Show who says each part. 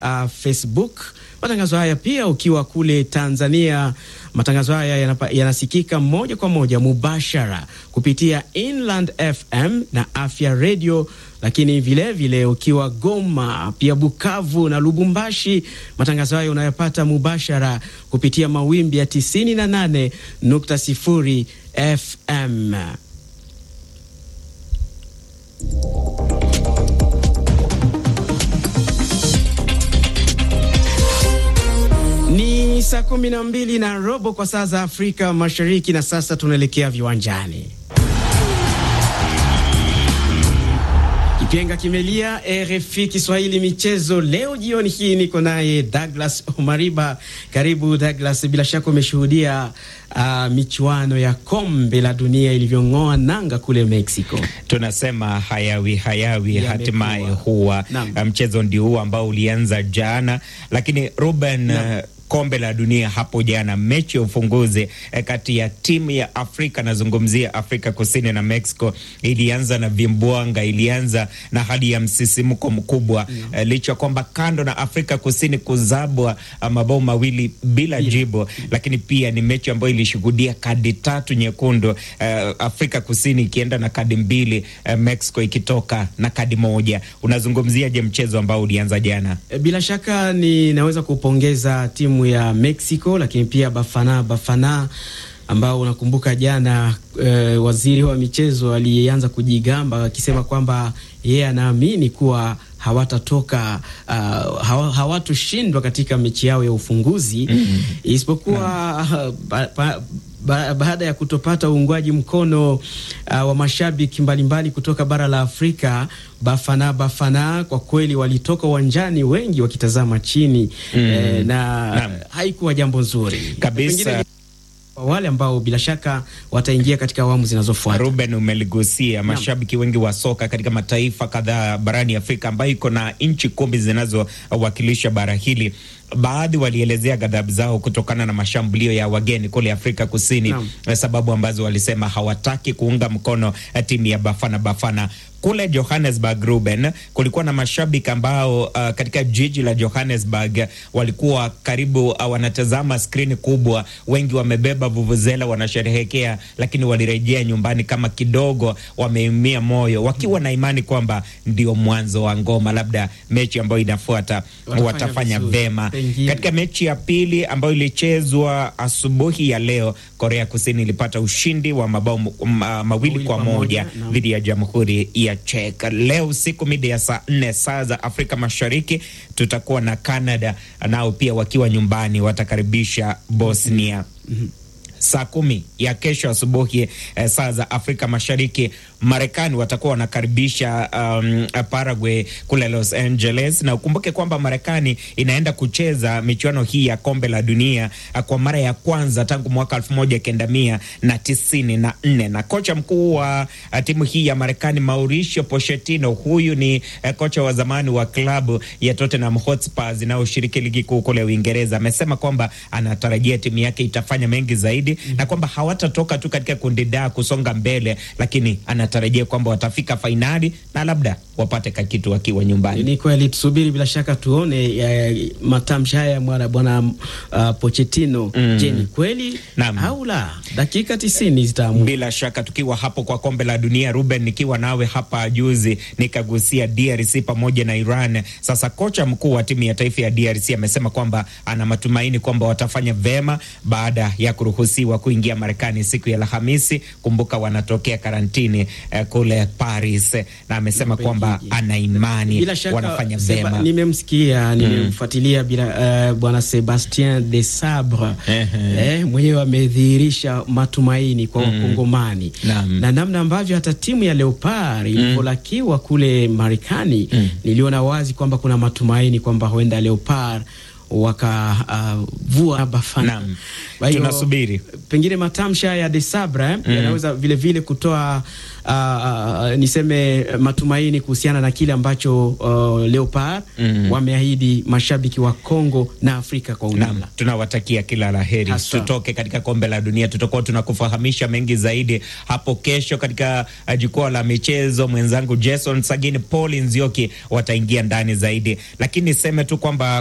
Speaker 1: uh, Facebook. Matangazo haya pia ukiwa kule Tanzania, matangazo haya yanapa, yanasikika moja kwa moja mubashara kupitia Inland FM na Afya Radio, lakini vilevile vile ukiwa Goma, pia Bukavu na Lubumbashi, matangazo haya unayopata mubashara kupitia mawimbi ya 98.0 FM. Ni saa kumi na mbili na robo kwa saa za Afrika Mashariki, na sasa tunaelekea viwanjani. Kipenga kimelia. RFI Kiswahili michezo leo jioni hii niko naye Douglas Omariba. Karibu Douglas, bila shaka umeshuhudia uh, michuano ya kombe la dunia ilivyong'oa nanga kule Mexico.
Speaker 2: Tunasema hayawi hayawi, hatimaye huwa mchezo ndio huo ambao ulianza jana, lakini Ruben kombe la dunia hapo jana, mechi ya ufunguzi eh, kati ya timu ya Afrika nazungumzia Afrika Kusini na Mexico ilianza na vimbwanga, ilianza na hali ya msisimko mkubwa mm. Eh, licha kwamba kando na Afrika Kusini kuzabwa mabao mawili bila yeah. jibu mm. lakini pia ni mechi ambayo ilishuhudia kadi tatu nyekundu eh, Afrika Kusini ikienda na kadi mbili eh, Mexico ikitoka na kadi moja. Unazungumziaje mchezo ambao ulianza jana?
Speaker 1: Bila shaka ninaweza kupongeza timu ya Mexico lakini pia Bafana Bafana ambao unakumbuka jana eh, waziri wa michezo alianza kujigamba akisema kwamba yeye anaamini kuwa hawatatoka uh, hawatoshindwa katika mechi yao ya ufunguzi mm -hmm. isipokuwa uh, ba, ba, ba, baada ya kutopata uungwaji mkono uh, wa mashabiki mbalimbali kutoka bara la Afrika. Bafana Bafana kwa kweli walitoka uwanjani wengi wakitazama chini mm. eh, na Naam. haikuwa jambo nzuri
Speaker 2: kabisa
Speaker 1: wale ambao bila shaka wataingia katika awamu zinazofuata.
Speaker 2: Ruben, umeligusia mashabiki wengi wa soka katika mataifa kadhaa barani Afrika ambayo iko na nchi kumi zinazowakilisha bara hili. Baadhi walielezea ghadhabu zao kutokana na mashambulio ya wageni kule Afrika Kusini no. sababu ambazo walisema hawataki kuunga mkono timu ya Bafana Bafana kule Johannesburg. Ruben, kulikuwa na mashabiki ambao uh, katika jiji la Johannesburg walikuwa karibu uh, wanatazama skrini kubwa, wengi wamebeba vuvuzela wanasherehekea, lakini walirejea nyumbani kama kidogo wameumia moyo, wakiwa na imani kwamba ndio mwanzo wa ngoma, labda mechi ambayo inafuata watafanya, watafanya vema. Katika mechi ya pili ambayo ilichezwa asubuhi ya leo, Korea Kusini ilipata ushindi wa mabao ma, mawili kwa moja dhidi ya Jamhuri ya Czech. Leo usiku mida ya saa nne saa za Afrika Mashariki tutakuwa na Canada nao pia wakiwa nyumbani watakaribisha Bosnia. mm -hmm. Saa kumi ya kesho asubuhi eh, saa za Afrika Mashariki Marekani watakuwa wanakaribisha um, Paraguay kule Los Angeles, na ukumbuke kwamba Marekani inaenda kucheza michuano hii ya kombe la dunia kwa mara ya kwanza tangu mwaka elfu moja kenda mia na tisini na nne na kocha mkuu wa timu hii ya Marekani Mauricio Pochettino, huyu ni uh, kocha wa zamani wa klabu ya Tottenham Hotspur inayoshiriki ligi kuu kule Uingereza, amesema kwamba anatarajia timu yake itafanya mengi zaidi mm -hmm. na kwamba hawatatoka tu katika kundi D kusonga mbele, lakini ana tarajia kwamba watafika fainali na labda wapate kakitu wakiwa nyumbani.
Speaker 1: Ni kweli, tusubiri bila shaka tuone matamshi haya mwana bwana uh, Pochettino. Mm. Je, ni kweli au la? Dakika tisini zitaamua.
Speaker 2: Bila shaka tukiwa hapo kwa kombe la dunia, Ruben, nikiwa nawe hapa juzi nikagusia DRC pamoja na Iran. Sasa kocha mkuu wa timu ya taifa ya DRC amesema kwamba ana matumaini kwamba watafanya vema baada ya kuruhusiwa kuingia Marekani siku ya Alhamisi. Kumbuka wanatokea karantini Uh, kule Paris na amesema kwamba ana imani wanafanya vema.
Speaker 1: Nimemsikia, nimemfuatilia bila uh, bwana Sebastien de Sabre eh, mwenyewe amedhihirisha matumaini kwa Wakongomani mm. na namna ambavyo hata timu ya Leopard ilivyolakiwa kule Marekani mm. niliona wazi kwamba kuna matumaini kwamba huenda Leopard wakavua uh, Bafana.
Speaker 2: Tunasubiri
Speaker 1: pengine matamsha ya Desabra eh, mm. yanaweza vilevile kutoa uh, uh, niseme matumaini kuhusiana na kile ambacho uh, Leopard mm. wameahidi mashabiki wa Kongo na Afrika kwa ujumla.
Speaker 2: Tunawatakia kila la heri, tutoke katika kombe la dunia. Tutakuwa tunakufahamisha mengi zaidi hapo kesho katika jukwaa la michezo. Mwenzangu Jason Sagini, Paul Nzioki wataingia ndani zaidi, lakini niseme tu kwamba